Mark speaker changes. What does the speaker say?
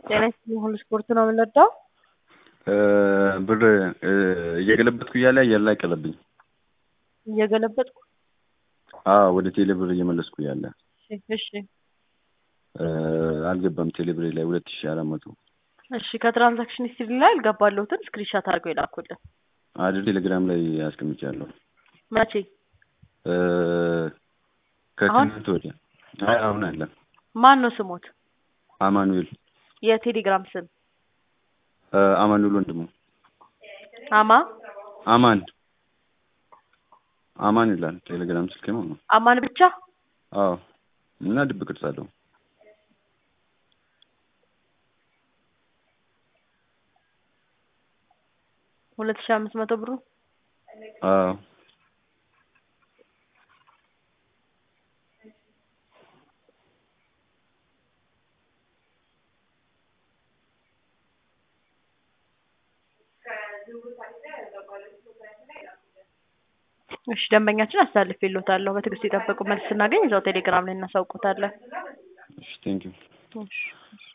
Speaker 1: ጤና ይስጥልኝ ሁሉ ስፖርት ነው የምንወዳው።
Speaker 2: ብር እየገለበጥኩ እያለ አየር ላይ ቀረብኝ።
Speaker 1: እየገለበጥኩ
Speaker 2: አዎ ወደ ቴሌ ብር እየመለስኩ እያለ
Speaker 1: እሺ፣ እሺ
Speaker 2: አልገባም። ቴሌ ብር ላይ ሁለት ሺ አራት መቶ
Speaker 1: እሺ ከትራንዛክሽን ሂስትሪ ላይ አልገባለሁትን ስክሪንሻት አድርገው ይላኩልን።
Speaker 2: አድር ቴሌግራም ላይ አስቀምጫለሁ።
Speaker 1: መቼ?
Speaker 2: ከትናንት ወዲያ። አይ አሁን አለ።
Speaker 1: ማን ነው ስሞት?
Speaker 2: አማኑኤል
Speaker 1: የቴሌግራም ስም
Speaker 2: አማኑኤል ወንድሙ
Speaker 1: አማ
Speaker 2: አማን አማን ይላል ቴሌግራም ስልክ ማለት ነው።
Speaker 1: አማን ብቻ
Speaker 2: አዎ እና ድብ ቅርጽ አለው።
Speaker 1: ሁለት ሺ አምስት መቶ ብሩ
Speaker 2: አዎ
Speaker 1: እሺ ደንበኛችን አሳልፌልዎታለሁ። በትዕግስት የጠበቁ መልስ ስናገኝ እዛው ቴሌግራም ላይ እናሳውቆታለን።
Speaker 2: እሺ ቴንኪው
Speaker 1: እሺ እሺ